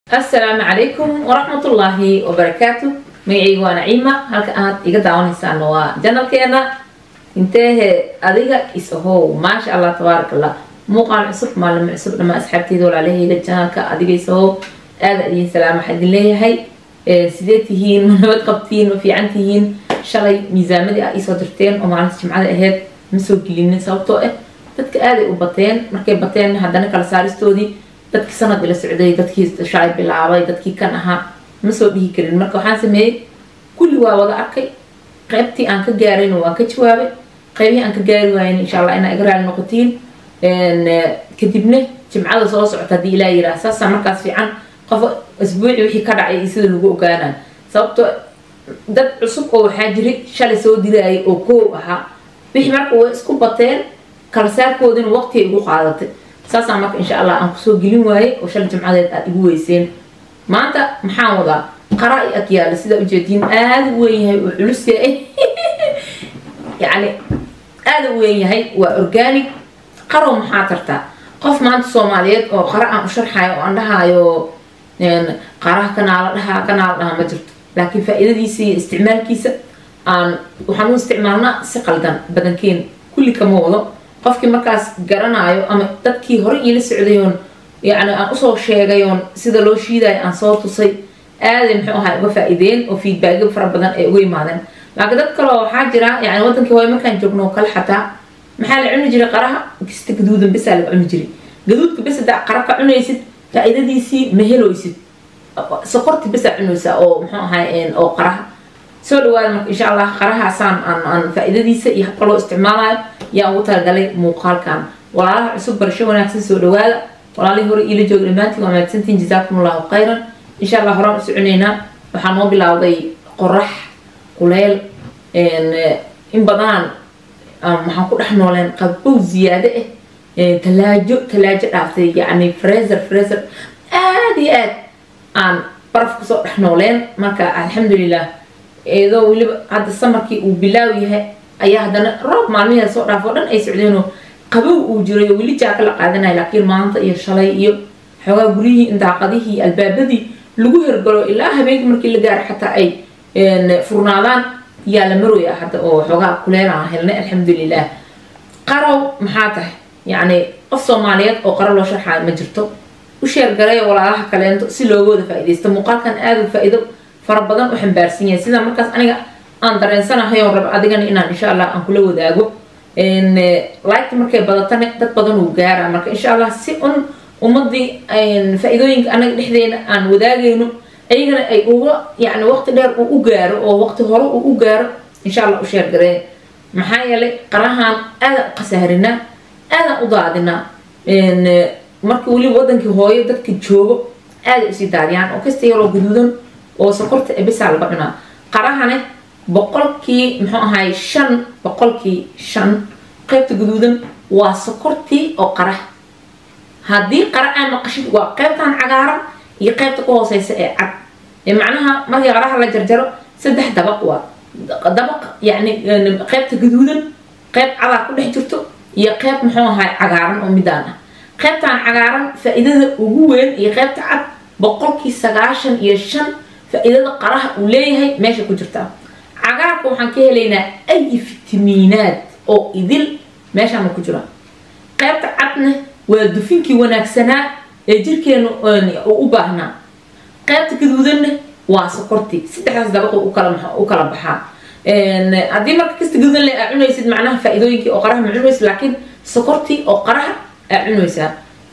asalaamu calaykum waraxmatullaahi wabarakaatu magacayga waa naciima halka aad iga daawanaysaan waa janalkeena inteehe adiga is-ahow maasha allah tabaarak allah muuqaal cusub maalimo cusub dhamaa asxaabteyda walaalahayga janalka adiga is-ahow aada idiin salaam waxaa idin leeyahay sidee tihiin ma nabad qabtiin ma fiican tihiin shalay miisaamadii a iisoo dirteen oo maalinta jimcada aheyd ma soo gelinin sababtoo ah dadka aaday u bateen markay bateen haddana kala saaristoodii dadkii sanad ila socday dadkii shalay bilaabay dadkii kan ahaa ma soo dhihi karin marka waxaan sameeyey kulli waa wada arkay qaybtii aan ka gaarayna waan ka jawaabay qaybihii aan ka gaari waayna insha allah inaa iga raali noqotiin kadibna jimcada soo socota haddii ilaa yiraa saasaa markaas fiican qof asbuuci wixii ka dhacay iyo sida lagu ogaanaa sababto dad cusub oo waxaa jiray shalay soo dirayay oo koow ahaa wixii marka way isku bateen kala saarkoodina waqti ay igu qaadatay saasaan marka insha allah aan kusoo gelin waayey oo shalay jimcadeed aad igu weyseen maanta maxaan wadaa qara i ag yaala sidaa ujeediin aada u weyn yahay oo culus yahay yacni aada u weyn yahay waa organic qarow maxaa tartaa qof maanta soomaaliyeed oo qara aan u sharxayo oo aan dhahaayo qaraha kanaala dhahaa kanaala dhahaa ma jirto laakiin faa-iidadiisa iyo isticmaalkiisa aan waxaan u isticmaalnaa si qaldan badankeen kulli kama wado qofkii markaas garanaayo ama dadkii hore iila socdayoon yani aan usoo sheegayoon sida loo shiidayo aan soo tusay aaday muxuu ahaa uga faa-iideen oo feedbackyo fara badan ay uga yimaadeen laakiin dad kaleo waxaa jira yani wadankii hooy markaan joogno oo kale xataa maxaa la cuni jiray qaraha kista gaduudan besaa laga cuni jiray gaduudka bes hadaa qara ka cunaysid faa-iidadiisii ma heloysid sokorti besaa cunaysaa oo muxuu ahay oo qaraha soo dhawaada marka insha allah qarahaasaan aan aan faa-iidadiisa iyo habka loo isticmaalayo yaa ugu talagalay muuqaalkan walaalaha cusub barasho wanaagsan soo dhawaada walaalihii hore iila jooga dhammaantiin waa mahadsantiin jazaakum allahu khayran insha allah horaan u soconeynaa waxaa noo bilowday qorax kuleel in badanaan waxaan ku dhex nooleen qabow ziyaado ah talaajo talaajo dhaaftay yacni freezer freezer aada iyo aad aan baraf kusoo dhex nooleen marka alxamdulilah iyadoo weliba hadda samarkii uu bilaaw yahay ayaa haddana roob maalmiheeda soo dhaaf oo dhan ay socdeenoo qabow uu jiray oo weli jaaka la qaadanaya laakiin maanta iyo shalay iyo xoogaa guryihii daaqadihii albaabadii lagu hergalo ilaa habeenkii markii la gaaro xataa ay furnaadaan yaa la marooya hadda oo xoogaa kuleelaan helnay alxamdulilah qarow maxaa tahay yacni qof soomaaliyeed oo qaro loo sharxaayo ma jirto u sheergalay walaalaha kaleento si looga wada faa-idaysto muuqaalkan aada u faa-iido fara badan u xambaarsan yahay sidaa markaas aniga aan dareensanahay oon raba adigana inaan insha allah aan kula wadaago liketa markay badatana dad badan uu gaara marka insha allah si un ummadii faa-iidooyinka anaga dhexdeena aan wadaagayno ayagana ay uga yani waqti dheer uu u gaaro oo waqti hore uu u gaaro insha allah u sheergareen maxaa yeelay qarahaan aadaan u khasaarinaa aadaan u daadinaa marka weliba wadankii hooyo dadka joogo aaday usii daadiyaan oo kasta yaroo gaduudan oo sokorta ebisaa laga cunaa qarahane boqolkii muxuu ahay shan boqolkii shan qaybta guduudan waa sokortii oo qaraha haddii qara aa maqashid waa qaybtan cagaaran iyo qaybta ka hooseysa ee cad macnaha markii qaraha la jarjaro saddex dabaq waa dabaq yani qaybta gaduudan qayb cadaa ku dhex jirto iyo qayb muxuu ahay cagaaran oo midaan ah qaybtan cagaaran faa-iidada ugu weyn iyo qaybta cad boqolkii sagaashan iyo shan faa-iidada qaraha uu leeyahay meesha ku jirtaa cagaarka waxaan ka helaynaa ay fitamiinaad oo idil meeshaana ku jira qaybta cadna waa dufinkii wanaagsanaa ee jirkeenu uu u baahnaa qaybta gaduudanna waa sokortii saddexdaas dabaqo u kala baxaa haddii marka kasta gaduudan le aa cunaysid macnaha faa-iidooyinkii oo qaraha ma cunaysid laakiin sokortii oo qaraha aa cunaysaa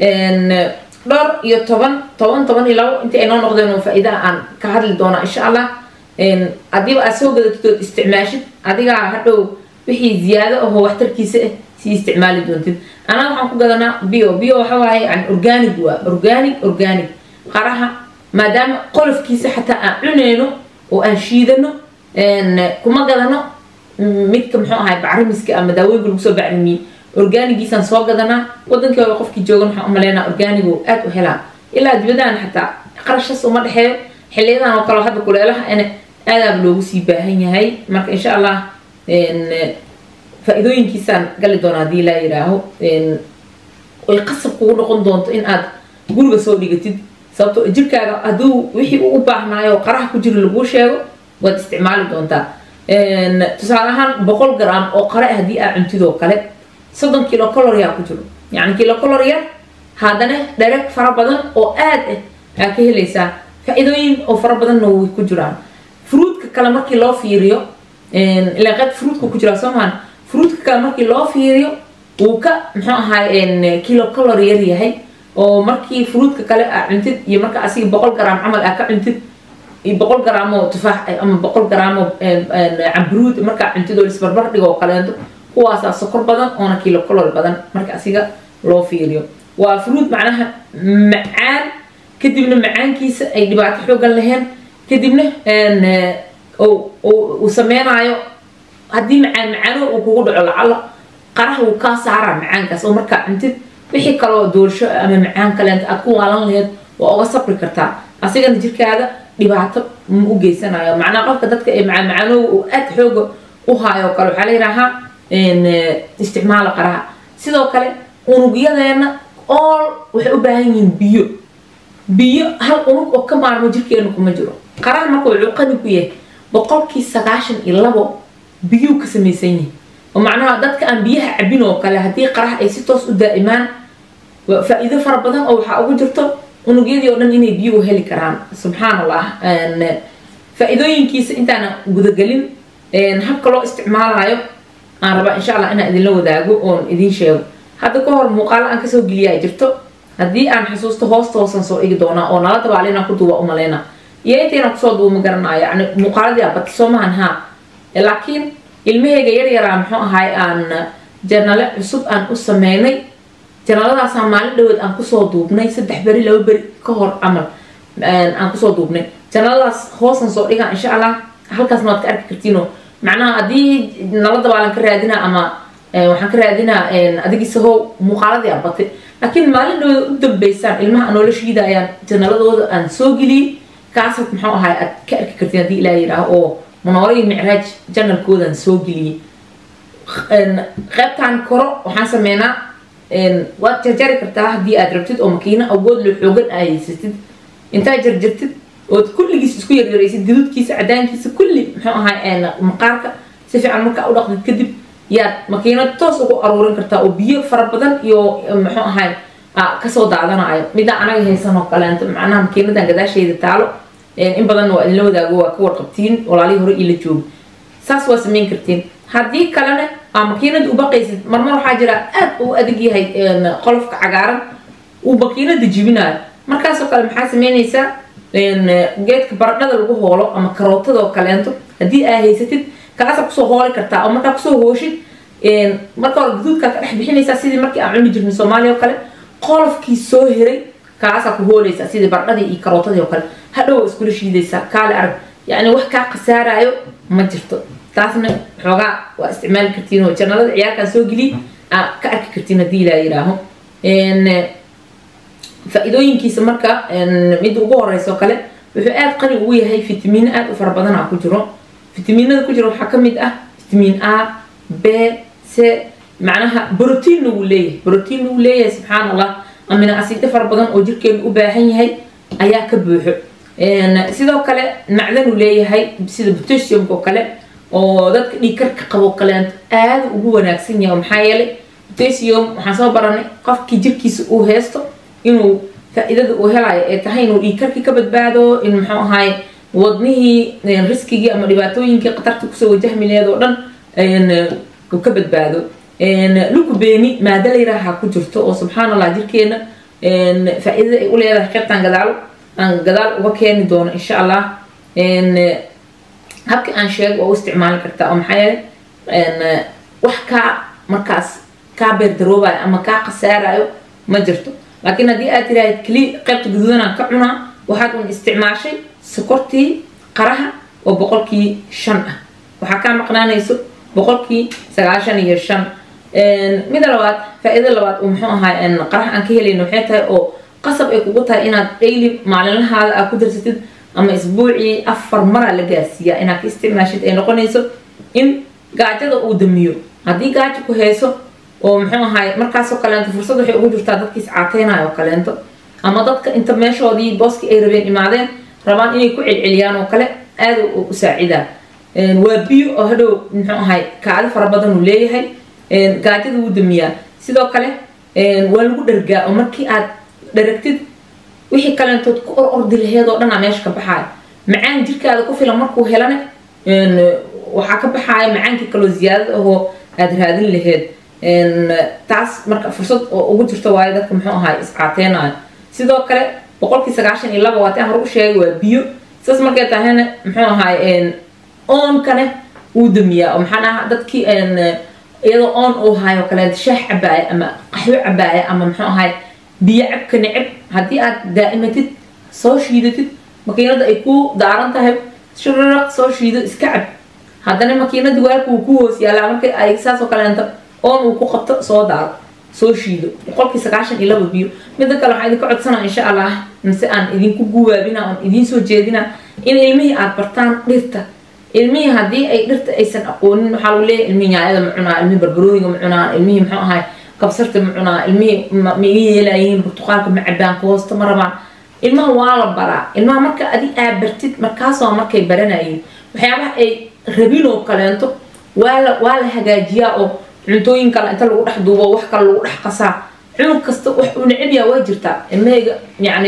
dhowr iyo toban toban toban iyo labo intii ay noo noqdeen oo faa-iidaha aan ka hadli doonaa insha allah haddiiba aad soo gadatid ood isticmaashid adigaa hadhow wixii ziyaado ahoo waxtarkiisa ah sii isticmaali doontid anaga waxaan ku gadanaa bio bio waxa waaye yani organic waa organic organic qaraha maadaama qolofkiisa xataa aan cuneyno oo aan shiidano kuma gadano midka muxuu ahay bacrimiska ama daawooyinka lagu soo bacrimiyey organigiisaan soo gadanaa wadankii hore qofkii joogan waxaan umaleynaa organigo aada u helaa ilaa dibadaan xataa qarashas uma dhexeeyo xiliyadan oo kale hadda kuleelaha ina aadaaba loogu sii baahan yahay marka insha allah faa-iidooyinkiisaan gali doona haddii laa yidhaaho ay qasab kugu noqon doonto in aad guriga soo dhigatid sababto jirkaaga hadduu wixii uu u baahnaayo qaraha ku jira laguu sheego waad isticmaali doontaa tusaale ahaan boqol gram oo qare ah haddii aa cuntidoo kale soddon kilo caloria ku jiro yacni kilo caloria haddana dhereg fara badan oo aad ah aa ka helaysaa faa-iidooyin oo fara badanna way ku jiraan fruudka kale markii loo fiiriyo ilaa qayb fruudka ku jiraa soo mahan fruudka kale markii loo fiiriyo wuu ka muxuu ahaay kilo calory yar yahay oo markii fruudka kale aa cuntid iyo marka asiga boqol gram camal aa ka cuntid iyo boqol gram oo tufaax ama boqol gram oo camburuud markaa cuntid oo isbarbar dhigo oo kaleento kuwaasaa sokor badan oona kilo calory badan marka asiga loo fiiriyo waa fruud macnaha macaan kadibna macaankiisa ay dhibaato xoogan lahayn kadibna uu sameynaayo haddii macaan macaano uu kugu dhaco lacala qaraha wuu kaa saaraa macaankaas oo markaa cuntid wixii kaloo doorsho ama macaan kaleenta aad ku waalan lahayd waa uga sabri kartaa asigana jirkaada dhibaato ma u geysanayo macnaha qofka dadka ee macaan macaanooga uu aad xooga u haayo kale waxaa la yidhaahaa isticmaala qaraha sidoo kale unugyadeena all waxay u baahan yihiin biyo biyo hal unug oo ka maarmo jirkeenu kuma jiro qaraha marka wuxuu qani ku yahay boqolkii sagaashan iyo labo biyuu ka samaysan yihin oo macnaha dadka aan biyaha cabin oo kale haddii qaraha ay si toos u daa'imaan faa-iido fara badan oo waxaa ugu jirto unugyadii oo dhan inay biyo u heli karaan subxaan allah faa-iidooyinkiisa intaana gudagelin habka loo isticmaalayo aan rabaa insha allah inaan idinla wadaago oon idiin sheego hadda ka hor muuqaalo aan kasoo geliya ay jirto haddii aan xusuusto hoosta hoosan soo dhigi doonaa oo nala dabaala inaan ku duuba umaleyna iyo intayna kusoo duuba garanayo yani muuqaaladii abati soo maahan haa laakiin ilmaheyga yar yaraa muxuu ahaay aan janale cusub aan u sameynay janaladaasaan maalin dhaweed aan kusoo duubnay saddex beri laba beri ka hor camal aan kusoo duubnay janaladaas hoosan soo dhigaa insha allah halkaasna waad ka arki kartiino macnaha haddii nala dabaalan ka raadinaa ama waxaan ka raadinaa adigiisahow muuqaaladii abatay laakiin maalin dhaweed u dambeysaan ilmaha noloshiida ayaan janaladooda aan soo geliyey kaas muxuu ahaay aad ka arki kartiin haddii ilaa yidhaaho oo manoore iyo micraaj janalkoodaan soo geliyey qaybtaan koro waxaan sameynaa waad jarjari kartaa haddii aad rabtid oo makiino awood lo xoogan aa haysatid intaa jarjartid ood kulligiis isku yaryaraysid gaduudkiisa cadaankiisa kulli muxuu ahaay maqaarka si fiican markaa u dhaqdid kadib yaad makiinad toos ugu aruurin kartaa oo biyo fara badan iyo muxuu ahaay kasoo daadanayo middaa anaga haysan oo kaleento macnaha makiinadan gadaasheeda taalo in badanna waa idinla wadaago waa ka warqabtiin walaalihii hore ila joogo saas waa samayn kartiin haddii kalena aa makiinada u baqaysid marmar waxaa jira aad uu adag yahay qolofka cagaaran uu makiinada jibinayo markaasoo kale maxaa sameynaysaa geedka baradhada lagu hoolo ama karootada oo kaleento haddii aa haysatid kaasa kusoo hooli kartaa oo markaa kusoo hooshid marka hore gaduudkaa ka dhex bixinaysaa sidii markii aan cuni jirnay soomaaliya oo kale qolofkii soo hiray kaasaa ku hooleysaa sidii baradhadii iyo karootadii oo kale hadhow waa iskula shiidaysaa kaale arag yacni wax kaa khasaaraayo ma jirto taasna xoogaa waa isticmaali kartiin oo janalada ciyaarkaan soo geliy aa ka arki kartiin haddii ilaa yidhaaho faa-iidooyinkiisa marka midda ugu horeysa oo kale wuxuu aada qani ugu yahay fitamiino aada u fara badan aa ku jiro fitamiinada ku jira waxaa kamid ah fitamiin a b c macnaha brotiinna wuu leeyahay brotiinna wuu leeyahay subxaan allah amina asiido fara badan oo jirkeenu u baahan yahay ayaa ka buuxo sidoo kale macdanuu leeyahay sida potassiumka oo kale oo dadka dhiigkarka qabo kaleento aada ugu wanaagsan yahay maxaa yeelay potassium waxaan soo baranay qofkii jirkiisa uu haysto inuu faa-iidada uu helayo ee tahay inuu dhiigkarkii ka badbaado in muxuu ahaay wadnihii riskigii ama dhibaatooyinkii khatarta kusoo wajahmi laheed oo dhan uu ka badbaado lukubeeni maada layraha ku jirto oo subxaan allah jirkeena faa-iidada ay u leedahay qaybtaan gadaalo aan gadaal uga keeni doono insha allah habkii aan sheego waa u isticmaali kartaa oo maxaa yeelay wax kaa markaas kaa beerdaroobayo ama kaa khasaarayo ma jirto laakiin haddii aad tiraahid keli qaybta guduudanaan ka cunaa waxaad un isticmaashay sokortii qaraha oo boqolkii shan ah waxaa kaa maqnaanayso boqolkii sagaashan iyo shan mida labaad faa-iida labaad uu muxuu ahaa qaraha aan ka helayno waxay tahay oo qasab ay kugu tahay inaad daily maalinlahaada aad ku darsatid ama isbuucii afar maraa la gaarsiiyaa inaad ka isticmaashid ay noqonayso in gaajada uu damiyo haddii gaajo ku hayso oo muxuu ahaay markaasoo kaleento fursad waxay ugu jirtaa dadkiis caateynayo oo kaleento ama dadka inta meeshoodii booskii ay rabeen imaadeen rabaan inay ku celceliyaan oo kale aada u saacidaa waa biyo oo hadhow muxuu ahay kaadi fara badan uu leeyahay gaajada wuu damiyaa sidoo kale waa lagu dhargaa oo markii aad dharagtid wixii kaleentood ku or ordi laheed oo dhanaa meesha ka baxaaya macaan jirkaada ku filan markuu helane waxaa ka baxaaya macaankii kaloo ziyaadada ahoo aada raadin laheed taas marka fursad oo ugu jirto waayo dadka muxuu ahay iscaateenayo sidoo kale boqolkii sagaashan iyo laba waataan hore u sheegay waa biyo saas markay tahayna muxuu ahay oonkane wuu damiyaa oo maxaan aha dadkii iyadoo oon uu hayo kaleeto shaax cabaaya ama qaxwo cabaaya ama muxuu ahay biyo cabka neceb haddii aad daa'imatid soo shiidatid makiinada ay ku daaran tahay shiraraq soo shiido iska cab haddana makiinadii waalka wuu ku hoos yaalaa markay ay saasoo kaleento oon uu ku qabto soo daaro soo shiido boqolkii sagaashan iyo laba biyo midda kale waxaan idinka codsanaa insha allah mise aan idinku guwaabina oon idiin soo jeedina in ilmihii aad bartaan dhirta ilmihii haddii ay dhirta aysan aqoonin waxaa lagu leeyahay ilmihii nyaayada ma cunaa ilmihii barbarooniga ma cunaa ilmihii muxuu ahay kabsarta ma cunaa ilmihii ma iga yeelayihiin burtuqaalka ma cabaan ku hoosta ma rabaan ilmaha waa la baraa ilmaha marka adi aad bartid markaasoo markay baranayeen waxyaabaha ay rabin oo kaleento waa la waa la hagaajiyaa oo cuntooyin kale inta lagu dhex duubo wax kale lagu dhex qasaa cunug kasta wax uu necab yaha waa jirtaa ilmahayga yacni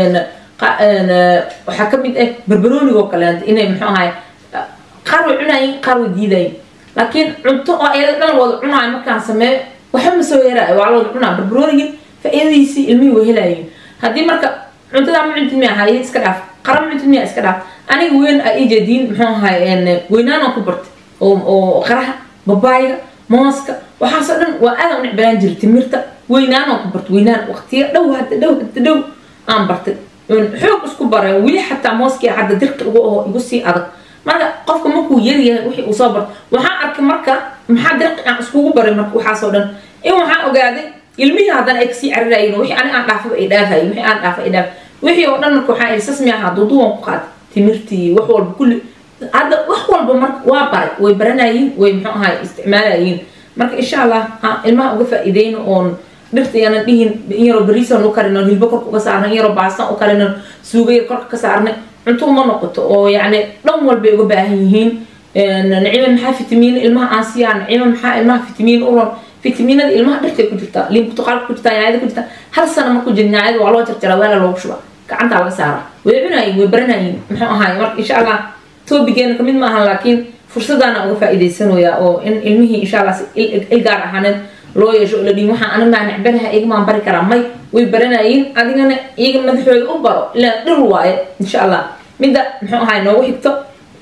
waxaa ka mid ah barbarooniga oo kaleento inay muxuu ahay qaar way cunayin qaar way diidayin laakiin cunto oo ayada dhan wada cunaayo markaan sameeyo waxba ma soo yaraayo waa la wada cunaa barbaroonigin faa-iidadiisii ilmihii way helayiin haddii marka cuntadaa ma cuntid miya haye iska dhaaf qara ma cuntid miya iska dhaaf aniga weyn a ijeediin muxuu ahay weynaanoo ku bartay oo qaraha babaayiga mooska waxaasoo dhan waa aadan u necbanaan jira timirta weynaanoo ku bartay weynaan waqtiya dhow hadda dhow hadda dhow aan bartay xoog isku baray weli xataa mooskii hadda dirka igu oo igu sii adag marka qofka markuu yaryahay wixii uu soo barto waxaan arkay marka maxaa dirqi aan iskugu baray marka waxaasoo dhan in waxaan ogaaday ilmihii haddana ay kasii cararayin wixii ani aan dhaafaba ay dhaafayin wixii aan dhaafa ay dhaaf wixii oo dhan marka waxaa irsas mi ahaa duuduwan ku qaatay timirtii wax walba kulli hadda wax walba marka waa baray way baranayiin way muxuu ahay isticmaalayiin marka insha allah ha ilmaha uga faa-iideyno oon dhirta yaanan dhihin in yaroo bariisan u karino hilbo korka uga saarnay in yaroo baastan u karino suuga yar korka ka saarnay cunto uma noqoto oo yacni dhan walbay uga baahan yihiin nacima maxaa fitamiin ilmaha aan siiyaa nacima maxaa ilmaha fitamiin u ron fitamiinada ilmaha dhirtay ku jirtaa liin burtuqaalka ku jirtaa nyaayada ku jirtaa hal sano markuu jira nyaayada waa loo jarjaraa waala loogu shubaa gacantaa laga saaraa way cunayiin way baranayiin muxuu ahaay marka insha allah toobigeena kamid ma ahan laakiin fursadaana uga faa-iideysanayaa oo in ilmihii insha allah il gaar ahaaneed loo yeesho oo la dhihin waxaan aniga maa necbanaha igamaan bari karaa may way baranayiin adigana iyaga madaxooda u baro ilaa dhir waaye insha allah midda muxuu ahaay noogu xigto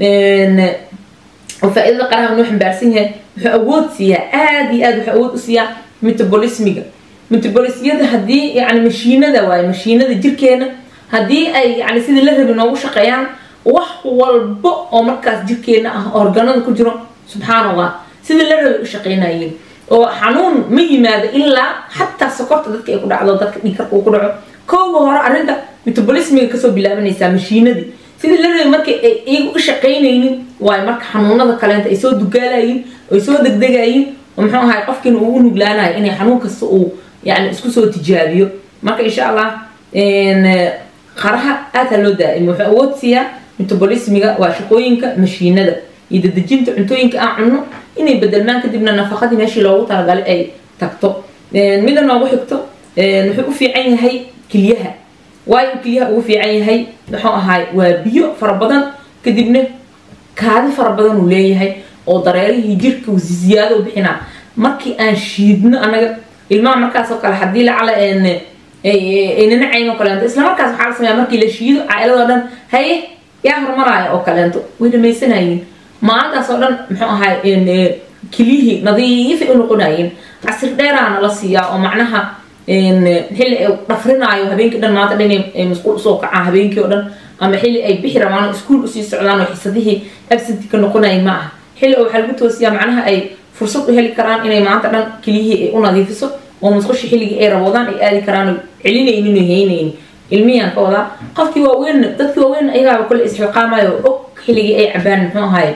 oo faa-iidada qaraha noo xambaarsan yahay wuxuu awood siiyaa aada iyo aad wuxuu awood u siiyaa metabolismiga metabolismyada haddii yani mashiinada waaye mashiinada jirkeena haddii ay yani sidii la rabi noogu shaqeeyaan wax walba oo markaas jirkeena ah organada ku jiro subxaan allah sidii la rabi u shaqeynayeen oo xanuun ma yimaado ilaa xataa sokorta dadka ay ku dhacdo dadka dhiigkarka uu ku dhaco kooga hore arrinta metabolismiga kasoo bilaabanaysaa mashiinadii sidii la rabay markay ay iyagu u shaqaynaynin waayo marka xanuunada kaleenta ay soo dugaalayiin ay soo degdegayiin oo muxuu ahay qofkiina uu u nuglaanayo inay xanuun kasta uu yani isku soo tijaabiyo marka insha allah qaraha aad ha loo daa'imo wuxuu awood siiyaa metabolismiga waa shaqooyinka mashiinada iyo dadejinta cuntooyinka aan cunno inay bedelmaan kadibna nafaqadii meeshii loogu talagalay ay tagto mida noogu xigto wuxuu u fiican yahay kilyaha waayo kilyaha ugu fiican yahay muxuu ahaay waa biyo fara badan kadibna kaadi fara badan uu leeyahay oo dareerihii jirka ziyaado u bixinaa markii aan shiidno anaga ilmaha markaasoo kale haddii lacala aynana cayn oo kaleento isla markaas waxaa la sameeya markii la shiido caa'iladoo dhan haye yaa hormaraya oo kaleento way dhamaysanayeen maalintaas oo dhan muxuu ahaay kiliyihii nadiifay u noqonayeen casir dheeraana la siiyaa oo macnaha xilli ay dhafrinaayo habeenkii dhan maanta dhan ay masquul usoo kacaan habeenkii oo dhan ama xilli ay bixi rabaan iskuul usii socdaan oo xisadihii absenti ka noqonayay ma aha xilli oo waxaa lagu toosiyaa macnaha ay fursad u heli karaan inay maanta dhan kiliyihii ay u nadiifiso oo musqusha xilligii ay raboodaan ay aadi karaan oo celinaynin oo haynaynin ilmiyaan ka wadaa qofkii waaweyn dadkii waaweyn ayagaaba kule isxilqaamayo og xilligii ay cabaan muxuu ahaay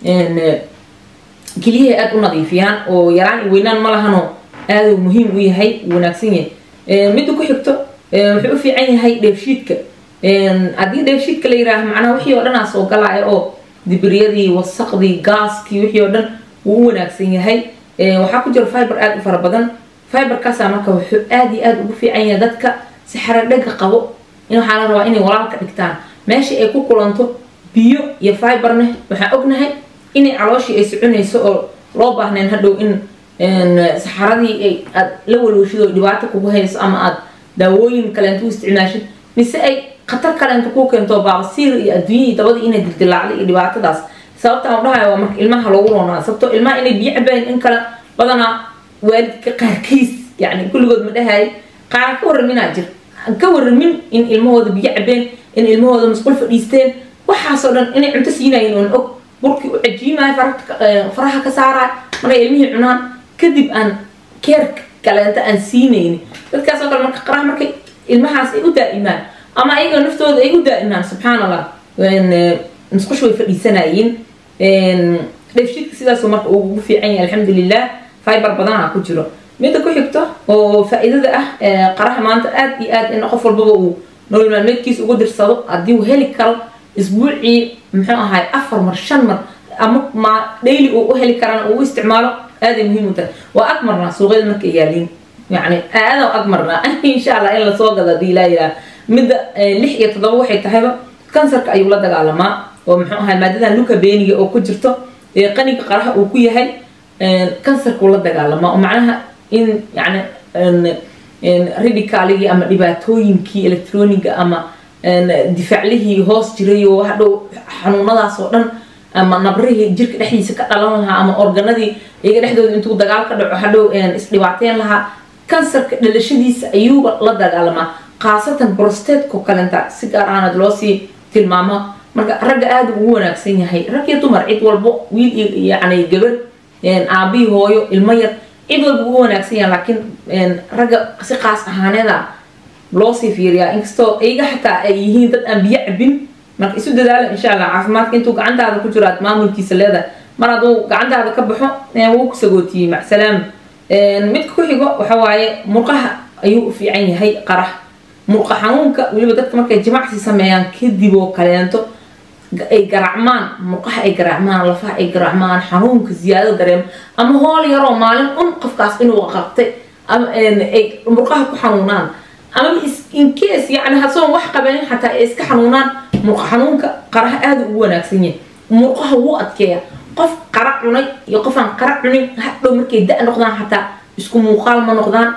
keliyaha aada u nadiifiyaan oo yaraan iyo weynaan ma lahanoo aada muhiim u yahay wanaagsan yahay midda ku xigto wuxuu u fiican yahay dheefshiidka haddii dheefshiidka la yiraaho macnaha wixii oo dhan aa soo galaya oo dibriyadii wasaqdii gaaskii wixii oo dhan wuu u wanaagsan yahay waxaa ku jira fiber aada u fara badan fiberkaasa marka wuxuu aada iyo aada ugu fiican yahay dadka si xaradhaga qabo in waxaa la rabaa inay walaalka dhigtaan meesha ay ku kulanto biyo iyo fiberna waxaan ognahay inay calooshii ay soconayso oo loo baahnayn hadhow in saxaradii ay aad la walwashid oo dhibaato kugu hayso ama aad daawooyin kaleento u isticmaashid mise ay khatar kaleento kuu keento baabasiir iyo adduunyahii dabadii inay dildilaacday iyo dhibaatadaas sababta aan dhahayo waa marka ilmaha loogu roonaa sababtoo ilmaha inay biyo cabayn in kale badanaa waalidka qaarkiis yani kulligood ma dhahay qaar ka waraminaa jir ka waramin in ilmahooda biyo cabeen in ilmahooda masqul fadhiisteen waxaasoo dhan inay cunto siinayin oon og burkii u cajiimayo faraha ka saaraya markay ilmihii cunaan kadib aan keer kaleenta aan siinayni dadkaasoo kale marka qaraha markay ilmahaas ay u daa'imaan ama ayaga naftooda ay u daa'imaan subxaan allah musqush way fadhiisanayeen dheefshiidka sidaasuu marka ugu fiican yahay alxamdulilah fiber badanaa ku jiro midda ku xigto oo faa-iidada ah qaraha maanta aada iyo aad in qof walbaba uu nolol maalmeedkiisa ugu dirsado haddii uu heli karo isbuucii muxuu ahaay afar mar shan mar ama ma daily uu u heli karana uu u isticmaalo aaday muhiim u tahay waa agmarnaa suuqyada markay yaaliin yani aada agmarnaa insha allah in lasoo gado hadii laa yiraah midda lix iyo toddoba waxay tahayba kansarka ayuu la dagaalamaa oo muxuu ahay maadadan luka beeniga oo ku jirto ee qaniga qaraha uu ku yahay kansarkuu la dagaalamaa oo macnaha in yani radicaaligii ama dhibaatooyinkii electroniga ama difaaclihii hoos jiray oo hadhow xanuunadaas oo dhan ama nabrihii jirka dhexdiisa ka dhalan lahaa ama organadii iyaga dhexdooda intuu dagaal ka dhaco hadhow isdhibaateyn lahaa kansarka dhalashadiisa ayuuba la dagaalamaa khaasatan brostateko kalenta si gaar ahaanad loosii tilmaamo marka ragga aada ugu wanaagsan yahay rag iyo dumar cid walbo wiil iyo yani gabar aabihii hooyo ilmo yar cid walba ugu wanaagsan yahay laakiin ragga si qaas ahaaneeda loosii fiiriyaa inkastoo iyaga xataa ay yihiin dad aan biyo cabin marka isu dadaala insha allah caafimaadka intuu gacantaada ku jiro aad maamulkiisa leedahay mar hadduu gacantaada ka baxo wuu ku sagootiyey macsalaam midka ku xigo waxa waaye murqaha ayuu u fiican yahay qarax murqa xanuunka weliba dadka markay jimacsi sameeyaan kadib oo kaleento ay garaacmaan murqaha ay garaacmaan lafaha ay garaacmaan xanuunka ziyaado dareemo ama hool yaroo maalin un qofkaas inuu qabtay ama ay murqaha ku xanuunaan ama incase yani hasoon wax qabanin xataa ay iska xanuunaan murqa xanuunka qaraha aada ugu wanaagsan yahay murqaha wuu adkeeya qof qara cunay iyo qof aan qara cunin hadhow markay da noqdaan xataa isku muuqaal ma noqdaan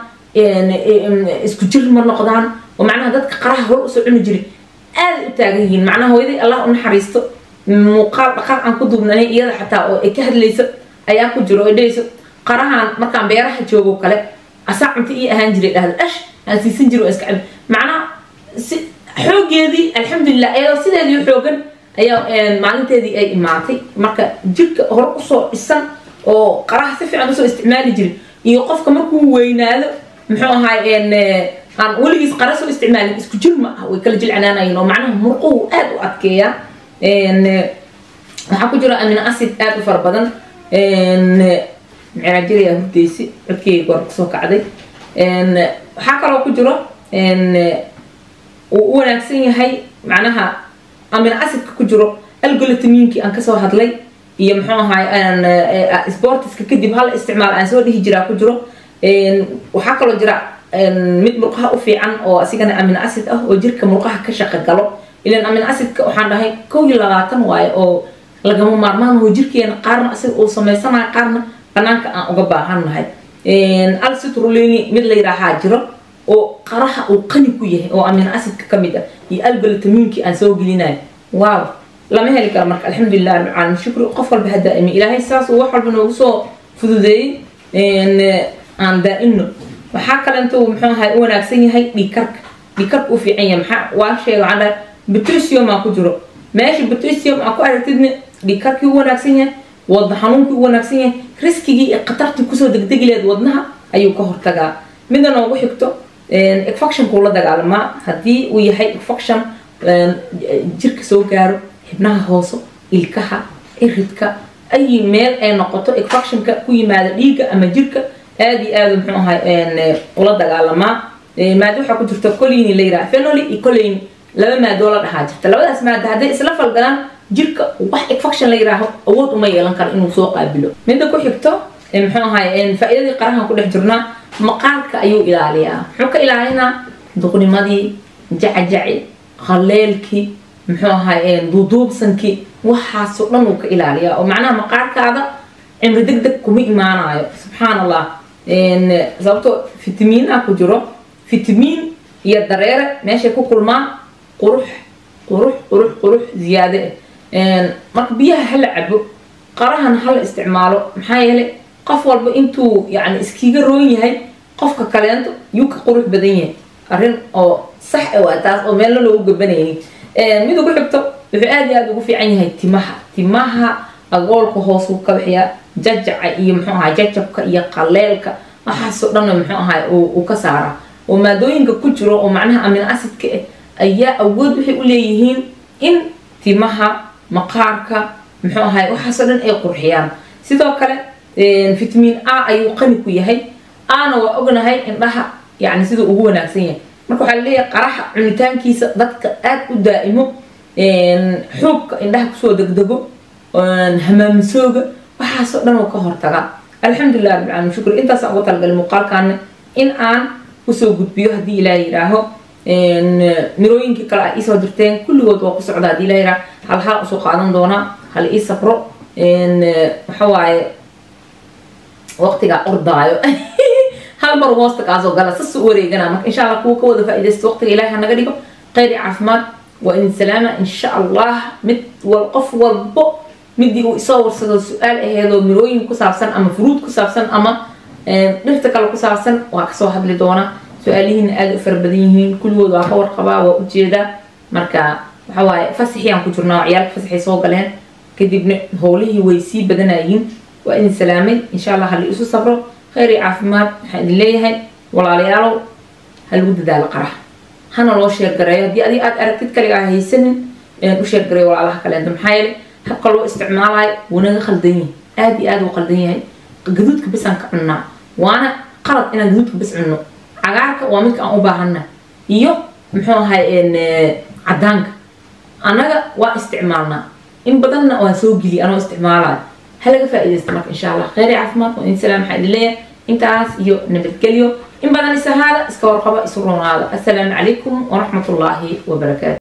isku jir ma noqdaan oo macnaha dadka qaraha hore usoo cuni jiray aaday u taagan yihiin macnaha hooyaday allah u naxariisto muuqaal dhaqaal aan ku duubnanay iyada xataa oo ay ka hadlayso ayaa ku jiro oo dhayso qarahan markaan beeraha joogo kale asaa cunto ii ahaan jiray dhahda ash aan siisan jiro oo iska cabi macnaha si xoogeedii alxamdulilah iyadoo sideedii xoogan ayaa maalinteedii ay imaatay marka jirka hore usoo dhisan oo qaraha si fiican usoo isticmaali jiray iyo qofka markuu weynaado muxuu ahaay aan weligiis qara soo isticmaalin isku jir ma ah way kala jilcanaanayeen oo macnaha murquhu aada u adkeeyaa waxaa ku jira amino acid aada u fara badan micraajiraya hurdaysi codkeyga goor kusoo kacday waxaa kaloo ku jiro uu u wanaagsan yahay macnaha amino acidka ku jiro algolatamiinkii aan kasoo hadlay iyo muxuu ahaay sportiska kadib hal isticmaal aan soo dhihi jiraa ku jiro waxaa kaloo jira mid murqaha u fiican oo asigana amino acid ah oo jirka murqaha ka shaqo galo ilan amino acidka waxaan dhahay kow iyo labaatan waaye oo lagama maarmaan oo jirkeena qaarna asiga uu samaysanayo qaarna banaanka aan uga baahannahay alcitrulini mid la yidhaahaa jiro oo qaraha uu qani ku yahay oo amino acidka ka mid ah iyo algolatamiinkii aan soo gelinayo waaw lama heli karo marka alxamdulilah rabbil caalamiin shukri qof walba ha daa'imi ilaahay saas uu wax walba noogu soo fududeeyey aan daa'imno waxaa kalento muxuu ahay u wanaagsan yahay dhiikarka dhiikarka u fiican yahay maxaa waa sheega waxaan dhahay potassium aa ku jiro meesha potassium aa ku aragtidna dhiikarkii u wanaagsan yahay wadna xanuunkii u wanaagsan yahay riskigii iyo khatartii kusoo degdegi leed wadnaha ayuu ka hortagaa midda noogu xigto infectionkuu la dagaalamaa haddii uu yahay infection jirka soo gaaro xibnaha hooso ilkaha iridka ay meel ay noqoto infectionka ku yimaada dhiigga ama jirka aada iyo aada muxuu ahay ula dagaalamaa maado waxaa ku jirta colini la yiraha phenoli iyo colini laba maadoo la dhahaa jirta labadaas maado hadday isla falgalaan jirka wax infection la yiraaho awood uma yeelan karo inuu soo qaabilo midda ku xigto muxuu ahay faa'iidadii qarahan ku dhex jirnaa maqaarka ayuu ilaaliyaa muxuu ka ilaalinaa duqnimadii jacajaci qaleelkii muxuu ahay duuduubsankii waxaasoo dhan uu ka ilaaliyaa oo macnaha maqaarkaada cimri deg deg kuma imaanayo subxaan allah sababtoo fitamiin ah ku jiro fitamiin iyo dareere meeshay ku kulmaan qurux qurux qurux qurux ziyaade ah marka biyaha hala cabo qarahan hala isticmaalo maxaa yeelay qof walba intuu yani iskiga roon yahay qofka kaleento yuu ka qurux badan yahay arrin oo sax waa taas oo meelna loogu gabanayay mid ugu xigto wuxuu aad iyo aad ugu fiican yahay timaha timaha agoolka hoos uu ka bixiyaa jajaca iyo muxuu ahaa jajabka iyo qaleelka waxaasoo dhanna muxuu ahaa uu ka saaraa oo maadooyinka ku jiro oo macnaha amin acidka ah ayaa awood waxay u leeyihiin in timaha maqaarka muxuu ahay waxaasoo dhan ay qurxiyaan sidoo kale fitamiin a ayuu qani ku yahay ana waa ognahay indhaha yani siduu ugu wanaagsan yahay marka waxaa laleeyahay qaraxa cunitaankiisa dadka aad u daa'imo xuubka indhaha kusoo degdego hamaamisooga waxaasoo dhan oo ka hortaga alxamdulilah rabbil caalamiin shukr intaasaan ugu talagalay muuqaalkaana in aan kusoo gudbiyo haddii ilaah yidhaaho mirooyinkii kale ay iisoo dirteen kulligood waa ku socda haddii ilaah yidhaaho hal hal usoo qaadan doonaa hal ii sabro waxa waaye waqtigaa ordaayo hal mar hoosta kaasoo gala sas u wareegana marka insha allah kuwa ka wada faa'iidaysta waqtiga ilaahi hanaga dhigo khayr iyo caafimaad waa idin salaama insha allah mid wal qof walbo midii uu isoo warsado su-aal aheedoo mirooyin ku saabsan ama furuud ku saabsan ama dhirta kale ku saabsan waa kasoo hadli doona su-aalihiina aada u fara badan yihiin kulligood waa ka warqabaa waa ujeedaa marka waxa waaye fasaxiyaan ku jirnaa ciyaalka fasaxay soo galeen kadibna howlihii way sii badanayiin waa idin salaamay insha allah hali isu sabro khayr iyo caafimaad waxaan idin leeyahay walaalayaalow ha lagu dadaalo qarax hana loo sheergareeyo haddii adi aad aragtid kaligaa haysanin u sheergareeyo walaalaha kaleento maxaa yeelay habka loo isticmaalayo wuunaga khaldan yahay aada iyo aada u khaldan yahay gaduudka bisaan ka cunnaa waana qalad inaan gaduudka bis cunno cagaarka waa midka aan u baahana iyo muxuu ahay cadaanka annaga waa isticmaalnaa in badanna waan soo geliya anoo isticmaalayo ha laga faa'iidaysta marka insha allah khayr iyo caafimaad waa idin salaam waxaa idin leeyahay intaas iyo nabadgelyo in badan isahaada iska warqaba isu roonaada assalaamu calaykum waraxmat ullaahi wabarakaatu